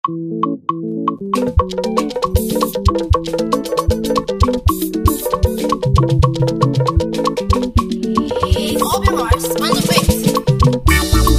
Obi Mars on the beat.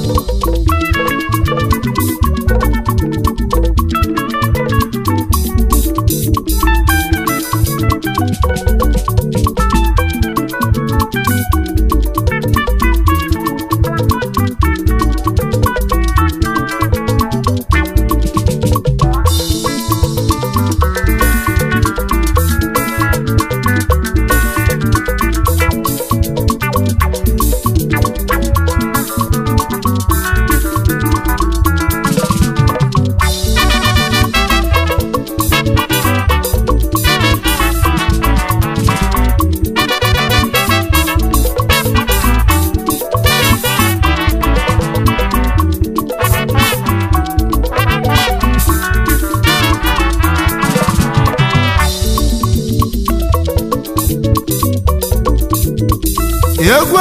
egwu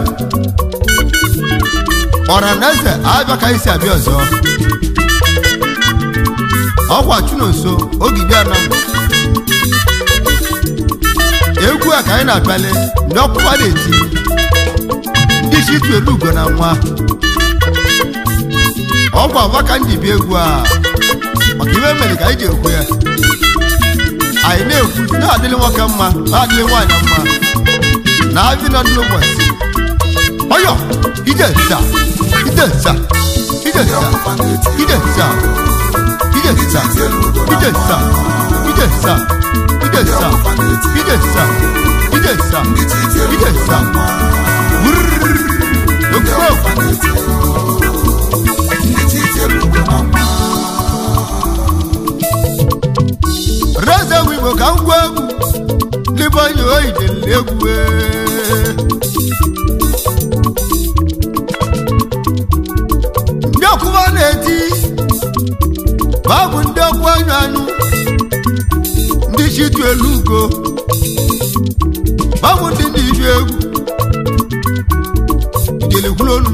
ọra na eze abịa ka isi abịa ọzọ ọkwa chunonso ogige anam egwu a ka anyị na-abịali ndị ọkpụkpa na-eti ndị isi itu elu ugo na nwa ọkwa maka ndị bi egwu a maka iwe mere ka anyị ji ekwu ya anyị na-ekwu na-adịrị nwoke mma na-adịrị nwaanyị mma na abị nọ n'ụbọchị ọyọ ije nza ije nza ije nza ije nza ije nza ije nza ije nza ije nza ije nza ije nza ije nza reze wigbo ka m gwa egwu libe onye oyi delile egwu ee. ndị ọkụma na-eti ma ọ bụ ndị ọkụ anyụ anyụ ndị chitu elu ugo ma ọ bụ ndị na-ibi egwu idelekwulonu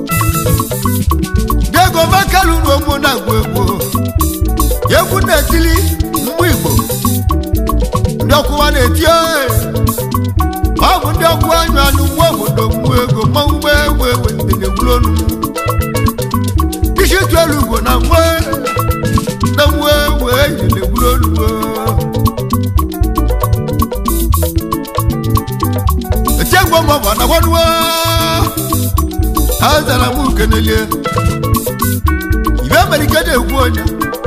ndị ego makalu n'omo na-agụ egwu egwu na-etili mmụ igbo ndị ọkụwa na-eti oe ọ bụ ndị ọkụ anyụ anyụ nwa obodo mmụ ego mmanwụ gbe egbe egbe ndelekwulonu isi tu elu ugwo na nwe na nwe egbe ndelekwulonu etiegbo ma ọ bụ anagwanuwa ha zara m ukenelie ibe mere ike na-egwu onye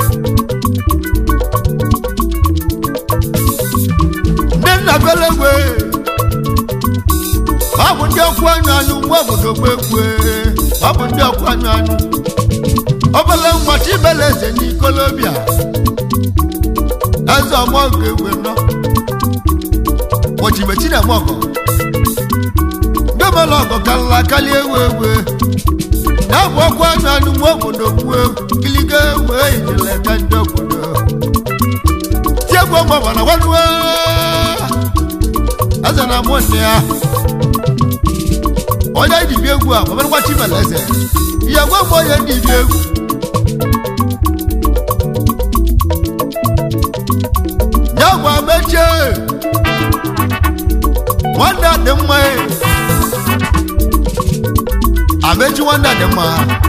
ndị nna bịara egwe ọ bụ ndị ọkụ anyụ anyụ nwa obodo gbegwe ọ bụ ndị ọkụ anyụ anyụ obele nwachi ibele eze n'ikolobịa eze ọmọ nke egwe nọ ochimechi na-eme ọgọ ndị omele ọgọ karịla karịa ewu ewu na-abụ ọkụ anyụ anyụ nwa obodo gbuo giliga ewu ejele ka ndị obodo tiegwu ọgbaba na gwanuwe eze na amụ nne ya onye dibi egwu a ọbụrụkwa chimele eze ihe gwa mgbe onye dibi egwu ya gwa mechie nwanne a dị mma e. amechi nwanne a dị mma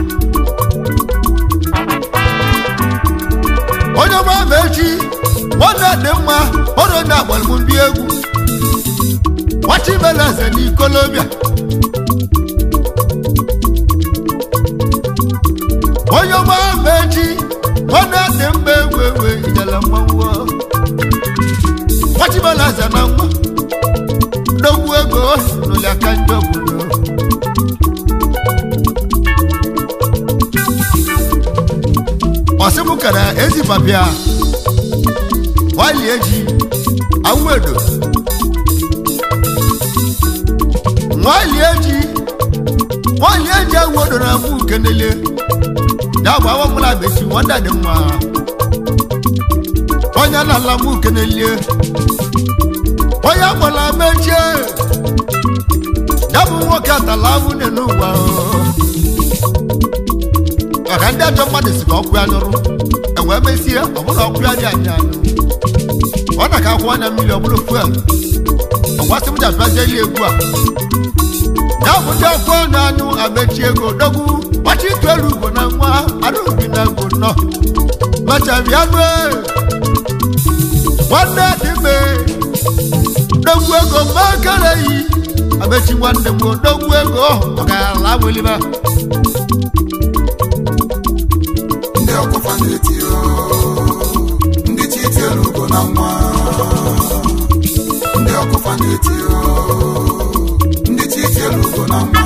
onye ọma amechi nwanne a dị mma ọrụ onye agbalịmụ ndị egwu nwachimele eze n'ikolobịa onye ọma mechi nwanne dị mma egwu egwu ijele mmanwụ nwachimele eze na nwa dogwu ego n'ụlọ aka ndị obodo ọsịmụ kere ezi papịa nwali eji awụedo nwali eji nwali eji awụedo na mụ ukenele ya bụ awa mụla besi nwanda dị mma onye na-ala mụ ukenele onye agbala mechie ya bụ nwoke atala nwunye n'ụwa maka ndị ajọ mmadụ si ka ọkụ ya nyụrụ wee mesie ọbụla ọkụ ya dị anya anụ ọ na ka akwụ anya mmiri ọbụla fuel ọgbasị m japịazieli egwu a ya bụ ndị ọkụ ọnụ anụ amechi ego dogwu gbachi ịtụ elu ugbo na nwa arụbi na ego nọ machabianụ nwanne dịbe dogwu ego mmakere yi amechi nwanne m dogwu ego ọ ga-ala weliba ndị ọkụfa na-eti o, ndị chi tiere ugo na nwa ndị ọkụfa na-eti o, ndị chi tiere ugo na nwa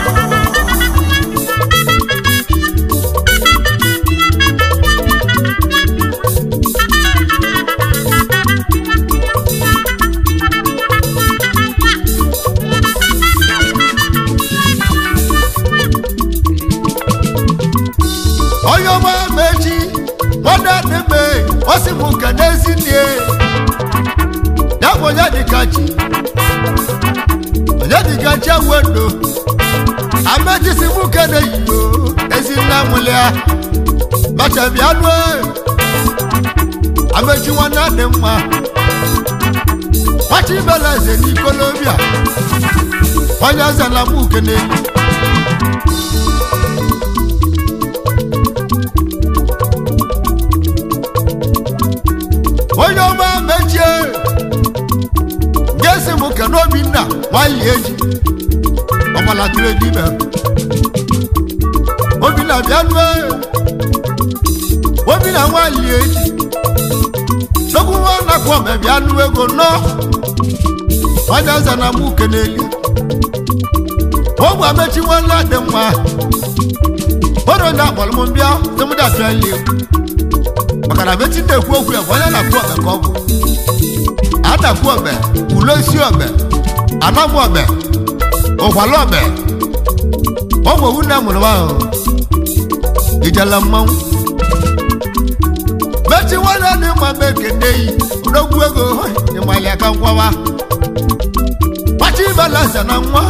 onye ọma mechi nwanne dịbe osi m nke n'ezi nne ya bụ onye dịka chi onye dịka chi ewendo amechisi m nke na-eyiyo ezi nna nwụlịa machabianụ amechi nwanne dị mma nwachi ibela eze n'ikolobia onye eze na m uke n'elu onye ọma mechie ga-esi m ke n'obinna nwanyị eji ọgbalatụrụ dibe obinna bịanue obinna nwanyị eji n'okwuwe nakwa ọma bịanụ ego nọ onye eze na mụ keneli ogbe amechi nwanne dị mma bọrọ onye akpọrọ m mbịa sị m dapịa nli maka na mechi na-ekwu okwu ya bụ onye na-akwu ọbẹ ka ọ bụ adakwu ọbẹ ulosi ọbẹ anagbu ọbẹ ụkwala ọbẹ ọ bụ owu na-amụrụ ahụ ijela mmanwụ mechi nwanne dị mma mbe kene yi n'ogwu ego ịmali aka nkwawa gbachi ibeleze na nwa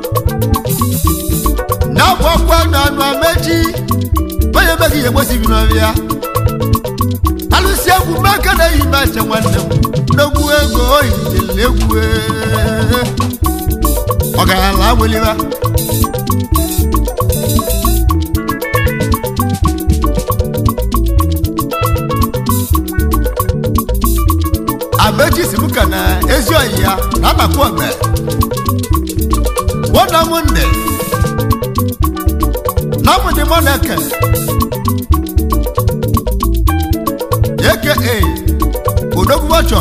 na-abụ ọkwa na anụ amechi onye emeghị ihe gbosibi n'ọbịa alụsị egwu maka na-eyi meche nwanne m n'ogwu ego oyijele egwu ee. ọgarala aweliba amechi si m ka na ezi oyi ya na anakwu ọgbe wọna m nne na mụ dị mọ na-eke aka odogwu wọchọ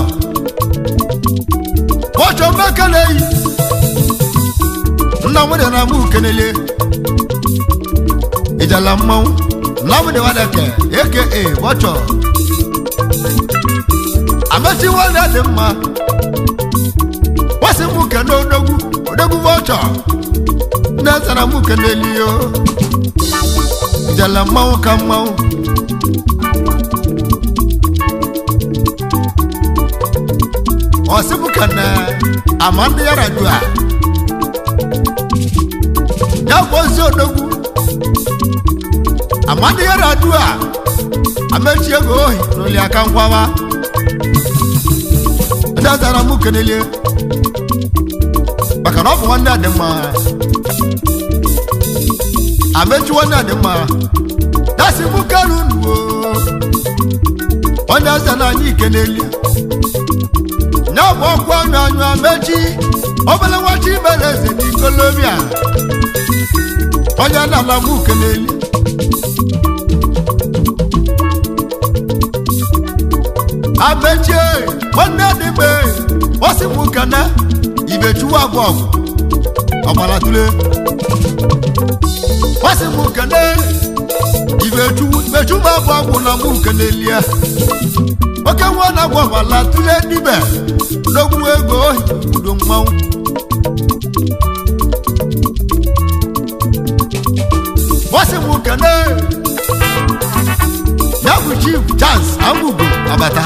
wọchọ mmekele yi nna m dị na mụ kenele ijala mmanwụ nna m dị wadeke aka wọchọ amechi nwanne dị mma wasị mụ kene odogwu odogwu wọchọ nne zara mụ kenele yo ijala mmanwụ ka mmanwụ ɔsimu kana amande yara do a yabɔ nsi odogu amande yara do a ametie go ohi n'oli aka nkwawa ndị azara mụ kenelie maka na ọ bụ nwanne adị mma amechi nwanne adị mma dasi mụ kanu nuwo onye aza na anyị ikenelie ya bụ ọkwa ọnụ anyụ amechi obele nwachi ibere eze n'ikolobia onye na-ala m ukeleli amechi nwanne dịbe osi m kene ibechuwa abụọ ọgbalatule osi m kene ibechuwu ibechuwa abụọ bụ na m ukelelie oke nwa na agwa ọbala tụle dibe n'ogwu ego udo mmanwụ bọsị m kene ya bụ chief chance amụgo abata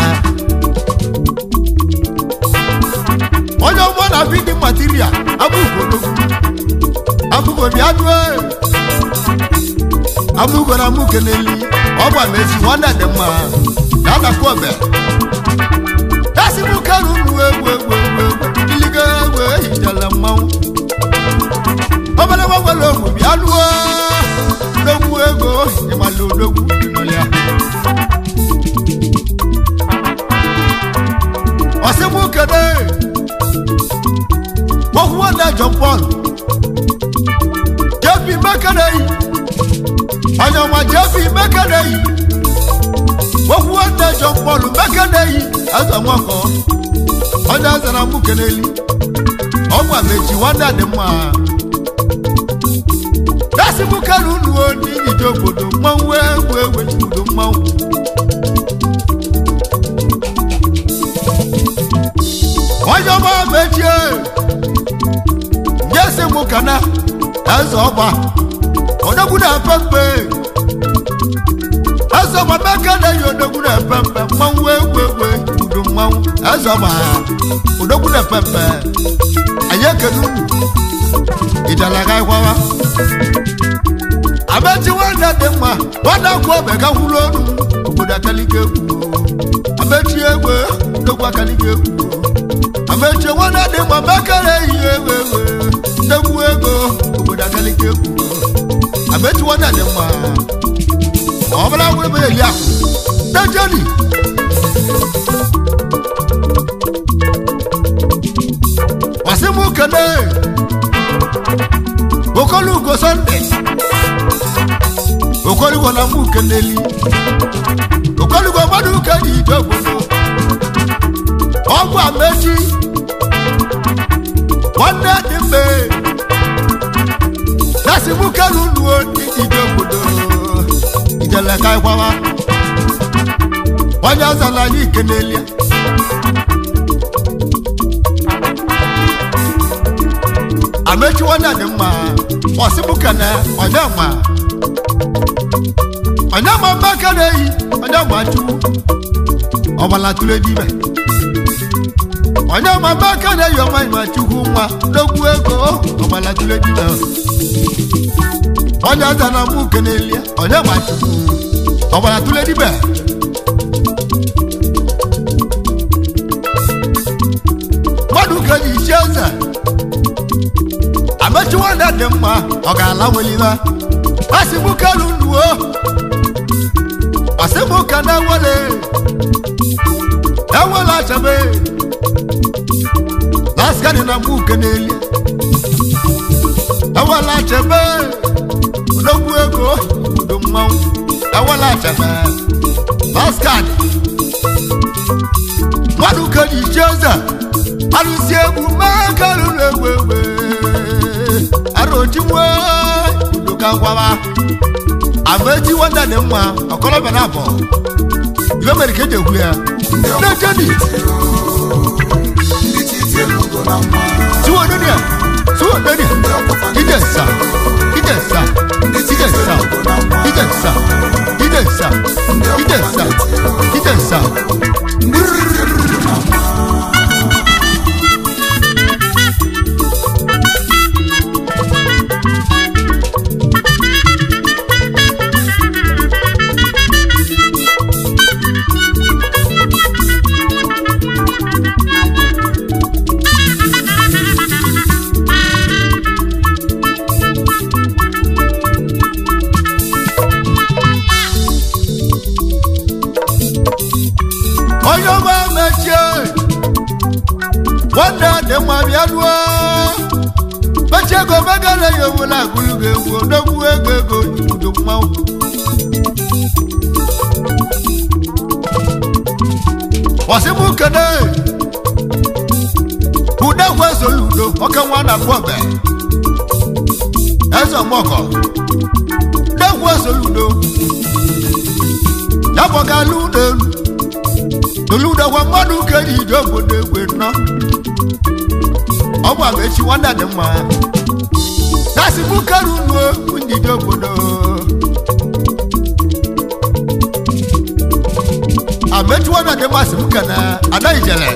onye ọgbọ na bidi material abụgo n'ogwu abụgo bịa nue abụgo na mụ keneli ọ gwa mechi nwanne dị mma na anakwa obe dasị m kanu nu egwu egwu egwu egwu iligo egwu ehijela mmanwụ obere gbanwere ogwu bịa lụọ n'ogwu ego ịmala odogwu ịnọlịa ọsịmụ kede gbokwuo na John Paul jebi mekeneyi onye ọma jebi mekeneyi gbokwuo na John Paul mekeneyi eze nwakọ onye eze na mụ keneli ọgwa mechi nwanne dị mma dasịmụ kere unu n'ijije obodo mmanwụ egwu egwu obodo mmanwụ onye ọma mechie nyesi mụ kana eze ọgba odogwu na-epe mpe eze ọgba meke na-eyi odogwu na-epe mpe mmanwụ egwu egwu udo mmanwụ eze ọgba odogwu na-epe mpe anyị ekene unu ijalaga ịgwawa amechi nwanne dị mma nwanne akwụ obe ga kwuru ọnụ obodo akalike egwu amechi egwe odogwu akalike egwu amechi nwanne dị mma mekere ihe ewe ewe ndegwu ego obodo akalike egwu amechi nwanne dị mma ọ bụla gwere ebe eli akụ dejeni masị m kene okolugo sọnde okolugo na mụ keneli okolugo mmadụ uke dị ije obodo ọgwụ amechi nwanne dị mbe nasi mụ kelu nuo ije obodo ijele ka ịgwawa onye azala anyị ikenelia amechi nwanne dị mma ọsịbụkene onye ma onye ma mmeke na-eyi onye ma chukwu ọgbala tụle dibe onye ma mmeke na-eyi ọma ma chukwu nwa n'okwu ego ọgbala tụle dibe onye aza na mụ kenelie onye ma chukwu ọgbala tụle dibe mmadụ keji isi eze amechi nwanne dị mma ọ ga-ala weliba asị mụ kelu nuo asị mụ ka na-ewele ewele achabe laskani na mụ keneli ewele achabe odogwu ego udo mmanwụ ewele achabe laskani mmadụ keji ichi eze alụsi egwu mee kelu na-egwu egwu arochimwe udoka ngwaba amechi wanda dị mma ọkọlọbịa na abọ ibe mere ka eji ekwu ya nejeni ndị chi tielu ugo na mma siwodonia siwodonia ndị ọkọfa ijensa ijensa ijensa ijensa ijensa ijensa ijensa ndị chi tielu ugo na mma onye ọma mechie nwanne dị mma bịa ruo mechie ego megana ya owela agụlụ ga egwu odogwu ego ego udo mmanwụ ọsịmụ kene udegwu ezola udo oke nwa na akpọbe eze ọgbọkọ udegwu ezola udo ya bọgala ụlọ elu toludagwa mmadụ keji ije obodo egwe nọ ọ bụ amechi nwanne dị mma dasị mụ kere unu njide obodo amechi nwanne dị mma sị m kene ada ijele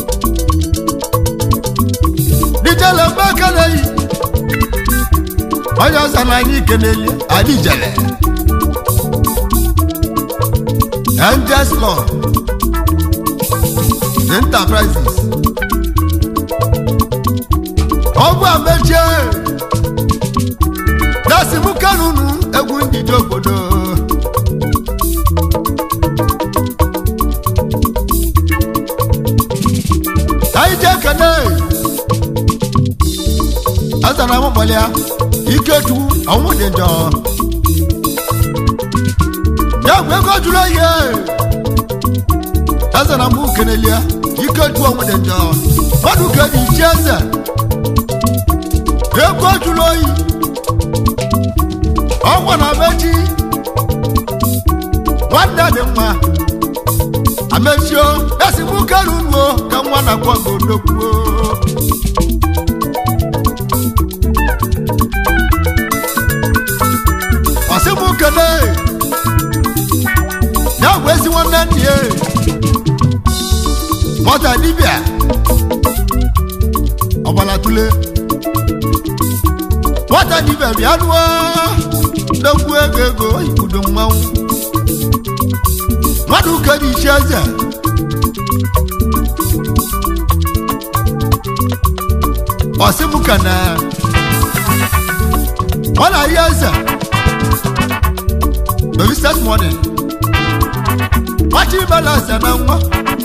dijele mekele yi onye ọzọ na anyị keneli anyị jere angels law enterprises ọgwụ amechie dasi mụ kanunu egwu ndidi obodo anyị jee kene azara m gbalịa iketu ọnwụ dị njọ ya bụ ego jụrụ ihe azara m kenelia iketu ọnwụ dị njọ mmadụ ka dị ichi eze ego jụrụ oyi ọgwụ na mechi nwanne dị mma amechio esi m kerunuo ka nwa na kwago dokwuo ọsị m kele ya bụ ezi nwanne nne ya nwata dibịa ọgbala tule nwata dibịa bịa nụọ nnekwu ego ego ibudo mmanwụ mmadụ kere ichi eze ọsị m kana ọ na-ahịa eze Baby start morning. Wachi balance na nwa.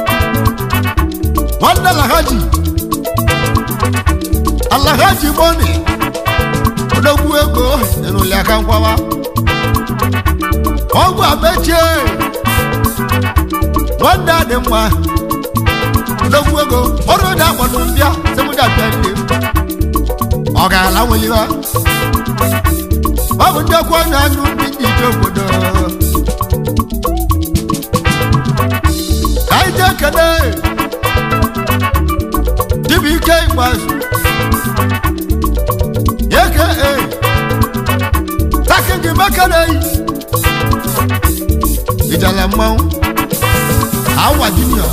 Wanda lahaji. Alahaji money. Odogwu ego enuli aka nkwawa. Ọgwụ abechie. Wanda dị mma. Odogwu ego ọrụ dị akpọnụ mbịa semuja bịa nne. Ọ ga-ala nweliwa. Ọ bụ ndị ọkwa onye anụ ndị ndị ije obodo ka anyị jee kene dibịa ike ikpeazụ eke e taki gị mekeneyi ijala mmanwụ awa junior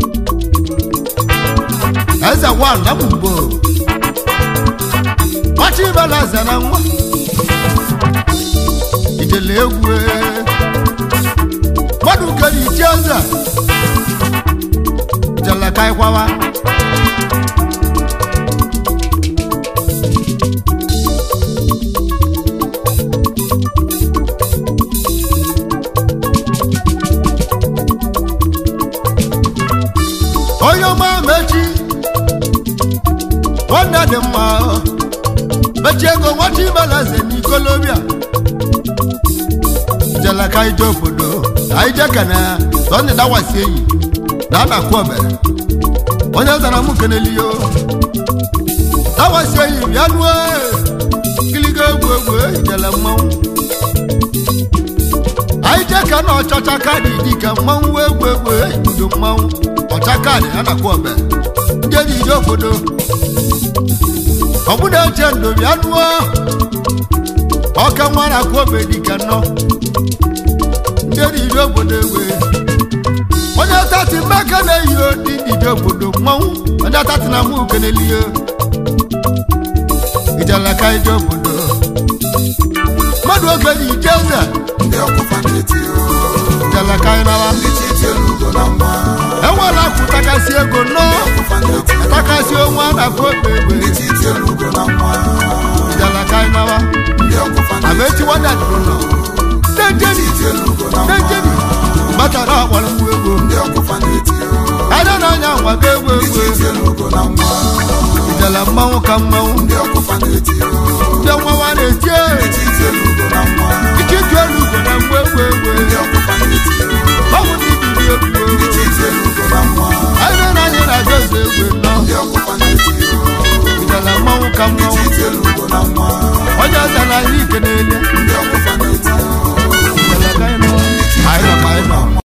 eze wan na mgbo machi ibela eze na nwa ijele egwu mmadụ kere iti eze ijele ka ịkwawa onye ọma mechi nwanne dị mma mechi ego nwata ibelaze n'ikolobia jela ka anyị jee obodo anyị jee kene ya sọnde dawasi enyi na ana-akwụ obere onye zara m keneliyo dawasi enyi bịa nuo kiligo egwu egwu ijele mmanwụ anyị jee ka na ọchọcha kaadị dịka mmanwụ wee egwu egwu ibudo mmanwụ ọcha kaadị a na-akwụ obere ndị dị ije obodo ọbụna eche ndo bịa nuo ọka nwa na-akwụ obe dịka nnọọ ndị eriri obodo ewe onye tati mmeka na-eyi odi dide obodo mmanwụ onye tati na mụ kenelihe ijeleka ije obodo mmadụ oge ji ije eze ndị ọkụfa na-eti o ijeleka ịnawa ndị chi tiere ugo na nwa enwela akwụ takasị ego nnọọ ọkụfa na-eti o takasị onwe a na-akwụ obe egbe ndị chi tiere ugo na nwa ijeleka ịnawa ndị ọkụfa na-eti amechi wada dụrụ nọ na-ejeni tiere ugo na nwa na-ejeni batara ọkpọrọ mgbu ego ndị ọkụfa na-eti o ada na-anya nwago egwu ndị chi egwu tiere ugo na nwa ijele mmanwụ ka mmanwụ ndị ọkụfa na-eti o ndị nwawa na-eti ndị chi tiere ugo na nwa ike ịtụ elu ugo na mgbe egwu egwu ndị ọkụfa na-eti o ọgwụ ndị dịrị egwu ndị chi tiere ugo na nwa anyị na anyị na-aga eze egwu nọ ndị ọkụfa na-eti o ijele mmanwụ ka ndị mmanwụ chi tiere ugo na nwa onye ọza na anyị ike n'elu ndị